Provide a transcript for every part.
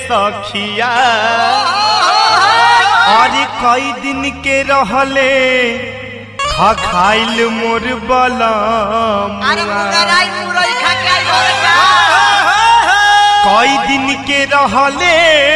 सखिया अरे कई दिन के रहले खा खाइल मोर बलम अरे मुगराई मुरई खा के आई घरे का कई दिन के रहले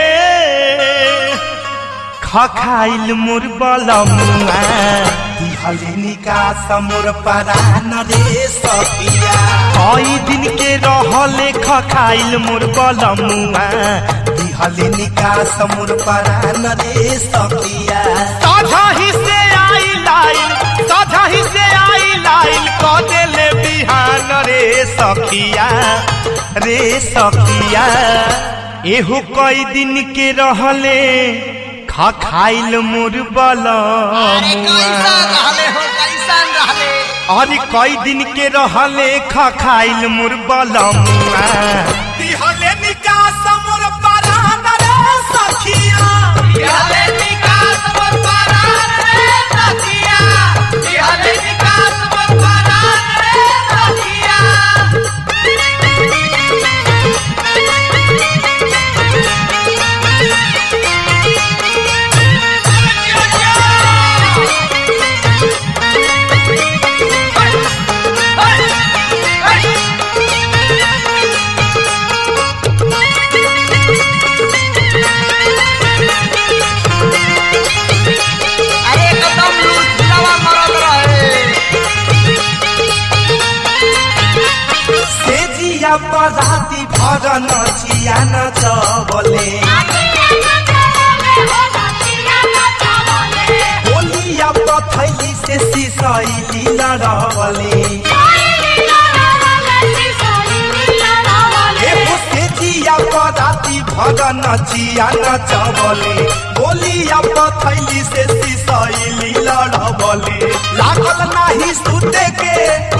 खा खाइल मोर बलमुआ दिहलिनी का समोर परान रे सखिया कई दिन के रहले खा खाइल मोर बलमुआ दिहलिनी का समोर परान रे सखिया साझा ही से आई लाइल साझा ही से आई लाइल क देले बिहान रे सखिया रे सखिया एहू कई दिन के रहले खा खाइल मोर अरे कैसन बलमुआ रहले हो कैसन रहले अरे कई दिन के रहले खा खाइल मोर बलमुआ दिहले निकास मोर परान रे सखिया बिहारे निकास मोर परान रे सखिया बिहारे निकास मोर परान रे सखिया अरे एकदम लूट लवा मरद रहे सेजिया पराती भर नचिया नचबले होलिया पथैली से सिसैली लड़बले एगो सेजिया पराती भर नचिया नचबले होलिया पथैली से सिसैली लड़बले लागल नाही सुते के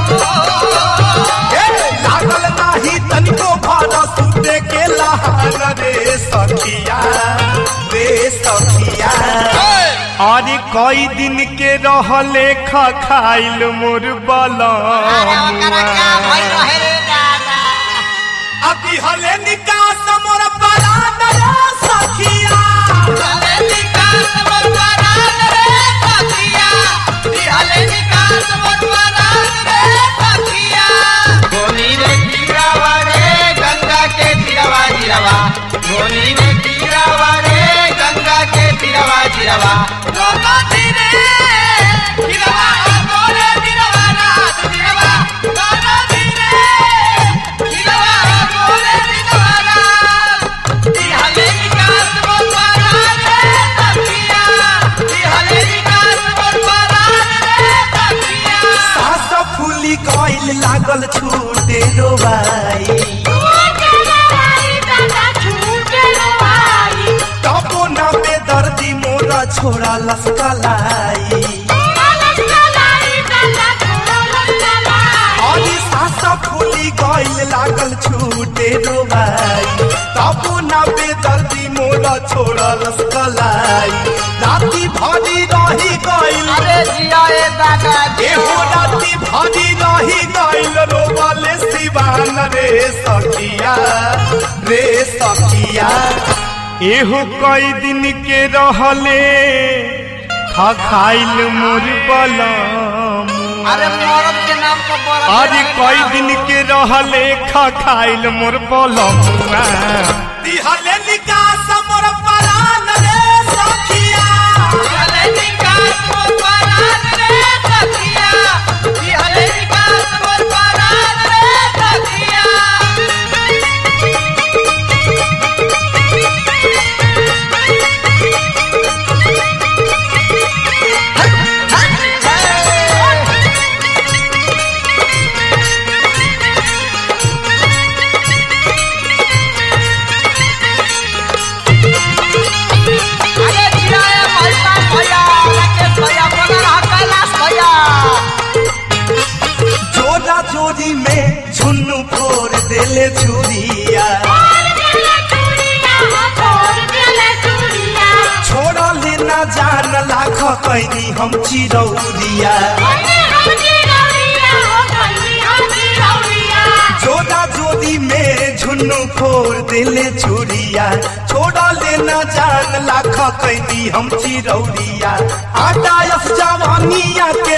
ए, लागल नाही तनिको भर सुते के लहान रे सखिया रे सखिया अरे कई दिन के रहले खा खाइल मोर अरे ओकरा क्या भइल बलमुआ रहे रे दादा अभी हले निकास मोर परान रे सखिया बिहारे निकास मोर परान रे सखिया बिहारे निकास मोर परान रे सखिया गोनी रे गिरावा रे गंगा के तिरवा जिरवा गोनी रे गिरावा रे गंगा के तिरवा जिरवा गंगा तिरे गिरवा गोरे गिरवा रात गिरवा गंगा तिरे गिरवा गोरे गिरवा रात बिहारे निकास मोर परान रे सखिया बिहारे निकास मोर परान रे सखिया सास फूली गइल लागल छूटे रोबाई तबो न बेदर्दी मोर छोरा लस्कलाई अली सास फूली गइल लागल छूटे रोबाई तबो न बेदर्दी मोर छोरा लस्कलाई राती भरी रही गइल अरे जिया ए दादा एहो राती भरी रही गइल रोबले सिवान रे सखिया रे सखिया एहो कई दिन के रहले खा खाइल मोर बलम अरे मरद के नाम पर बड़ा आज कई दिन के रहले खा खाइल मोर बलम दिहले निकास मोर परान रे सखिया बिहारे निकास मोर परान रे सखिया बिहारे निकास मोर परान रे सखिया अरे जिया ए भैया भैया राकेश भैया बोला रहा कैलाश भैया जोरा जोरी में झुन्नू फोड़ देले छुरिया छोड़ा लेना जान लाख कैनी हम चिरौरिया जोरा जोरी में झुन दुनु फोर दिले चूड़िया छोड़ा लेना जान लाख कैदी हम चिरौरिया आटा यस जवानिया के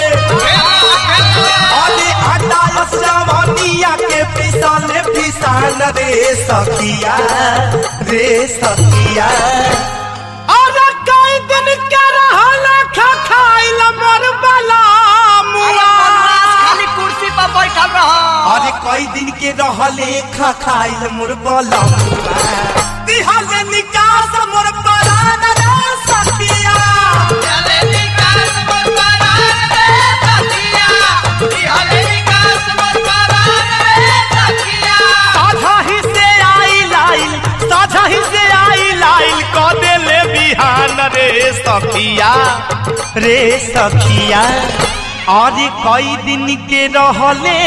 अरे आटा यस जवानिया के पिसाले पिसान रे सखिया रे सखिया अरे कई दिन के रहल खा खाइल मर बला मुआ खाली कुर्सी पर बैठल रह अरे कई दिन के रहले खा खाइल मोर बलमुआ दिहले निकास मोर परान रे सखिया साझा ही से आई लाइल साझा ही से आई लाइल क देले बिहान रे सखिया रे सखिया अरे कई दिन के रहले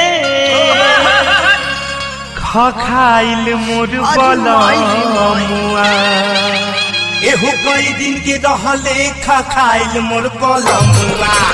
खा खाइल मोर बलमुआ एहो कई दिन के रहले खा खाइल मोर बलमुआ